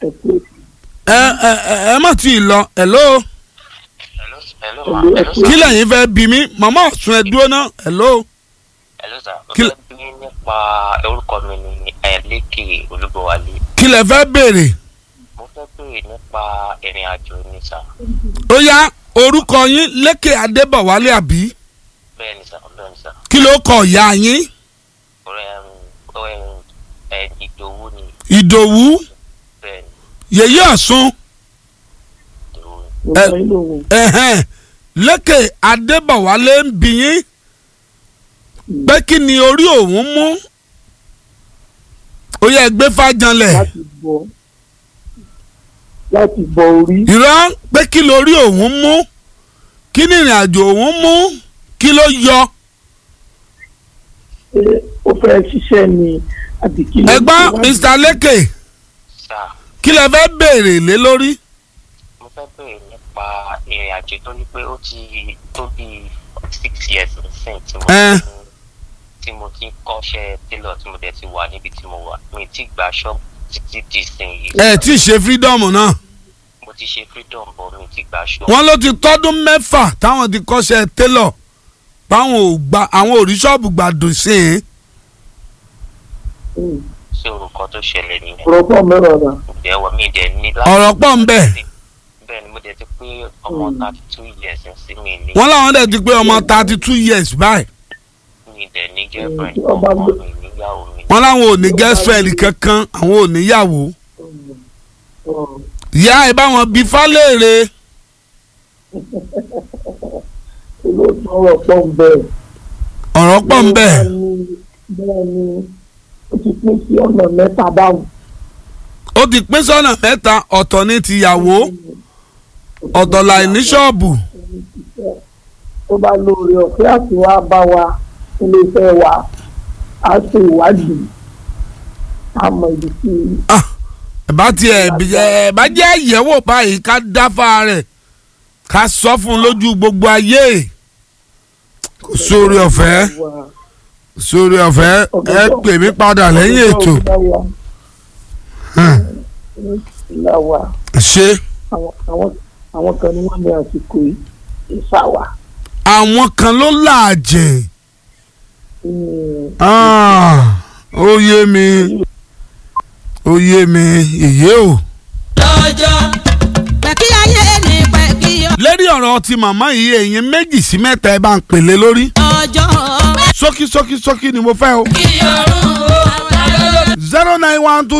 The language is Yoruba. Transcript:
ẹ pé ẹ ẹ ẹ ẹ má tí ì lọ hello hello hello ma Hello, hello ẹ sir kí lẹ́yìn fẹ́ bí mi màmá ọ̀sùn ẹ dúró náà hello hello sir mo kí- fẹ́ bí nípa orúkọ mi ní ẹ̀ẹ́dẹ́kì olúbọ̀wálé kí lẹ fẹ́ béèrè mo fẹ́ béèrè nípa ìrìn àjò ní sà ó yá orúkọ yín lékè adébọ̀wálé àbí bẹ́ẹ̀ ni sà bẹ́ẹ̀ ni sà kí ló kọ ìyá yín ọ̀rẹ́ ọ̀rẹ́ ẹ̀ ìdòwú ni ìdòwú bẹ́ẹ̀ ni yèyé ọ̀sùn ìdòwú ni mo Ẹ- sọ yín lóhùn ẹ̀hẹ́n lékè adébọ̀wálé ń bí yín pé kí ni orí òun mú ó yẹ gbé fájanlẹ̀ láti bọ láti bọ orí ìrọ́ pé kí lórí òun mú kí ni ìrìn àjò òun mú kí ló yọ ṣé ó fẹ́ ṣiṣẹ́ ni àbí kí ló ẹ̀gbọ́n ṣe wá? mr lékè sà kí lẹ fẹ́ béèrè lé lórí mo fẹ́ béèrè nípa ìrìn àjò tó ní pé ó ti tó bí six years nísìn tí mo Ẹ. ti tí mo ti ń kọ́ṣẹ́ tailor tí mo dẹ̀ ti wà níbi tí mo wà mi ti gba ṣọ́ọ̀bù títí di sìn yìí ẹ tí ì ṣe freedom náà mo ti ṣe freedom bọ̀ mi ti gba ṣọ́ọ̀bù wọ́n ló ti tọ́dún mẹ́fà táwọn ti kọ́ṣẹ́ tailor báwọn ò gba àwọn ò rí ṣọ́ọ̀bù gbàdùn sí i Hmm. sí orúkọ tó ṣẹlẹ̀ nìyẹn ọ̀rọ̀ pọ̀ mẹ́rọ̀ rà ǹjẹ́ wọ́n mi dẹ̀ ní ọ̀rọ̀ pọ̀ ń bẹ̀ bẹ́ẹ̀ ni mo dẹ̀ ti pé ọmọ Mm. thirty two years sí mi ní wọ́n láwọn dẹ̀ ti pé ọmọ thirty two years báyìí mi dẹ̀ ní girlfriend Mm, ọba ọmọ gbé- mi níyàwó mi wọ́n láwọn ò ní girlfriend kankan àwọn ò níyàwó ìyá ẹ bá wọn bí fálẹ́rẹ̀ olóòtú ọ̀rọ̀ pọ̀ ń bẹ̀. ọ̀rọ̀ pọ̀ ń bẹ̀ bẹ́ẹ̀ ni ó ti pín sí ọ̀nà mẹ́ta báwọn. ó ti pín sọ́nà mẹ́ta ọ̀tọ̀ ní tìyàwó ọ̀tọ̀ láì ní ṣọ́ọ̀bù tó bá lóore ọ̀fẹ́ àti wá bá wa iléeṣẹ́ wa á ṣe ìwádìí a mọ ibi tí Ah, ẹ bá tiẹ̀ ẹ bá jẹ́ àyẹ̀wò báyìí ká dáfà rẹ̀ ká sọ fún un lójú gbogbo ayé kò sórí ọ̀fẹ́ wà. sórí ọ̀fẹ́ ẹ pè mí padà lẹ́yìn ètò Hmm, ìlàwà ṣe àwọn àwọn àwọn kan ní wọ́n ní àsìkò yìí ìfàwà àwọn kan ló làjẹ̀ ní Ah, ó yé mi ó yé mi ìyé o. lọ́jọ́ pẹ̀kí ayé ni pẹ̀kí lérí ọ̀rọ̀ ti màmá yìí èyí méjì sí mẹ́ta ẹ bá ń pèlè lórí ọjọ́ ṣókí ṣókí ṣókí ni mo fẹ́ o kí ọ̀run ó. zero nine one two